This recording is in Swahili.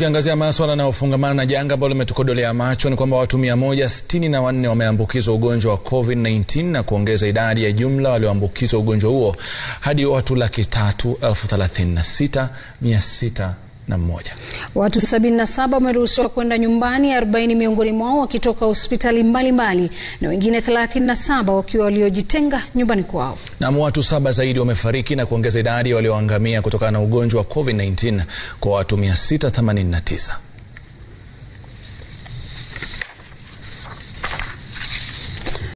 tukiangazia maswala yanayofungamana na janga ambalo limetukodolea macho ni kwamba watu 164 wameambukizwa ugonjwa wa COVID-19 na kuongeza idadi ya jumla walioambukizwa ugonjwa huo hadi watu laki tatu elfu thelathini na sita mia sita na mmoja. Watu 77 wameruhusiwa kwenda nyumbani, 40 miongoni mwao wakitoka hospitali mbalimbali na wengine 37 wakiwa waliojitenga nyumbani kwao. Na watu saba zaidi wamefariki na kuongeza idadi walioangamia kutokana na ugonjwa wa COVID-19 kwa watu 689.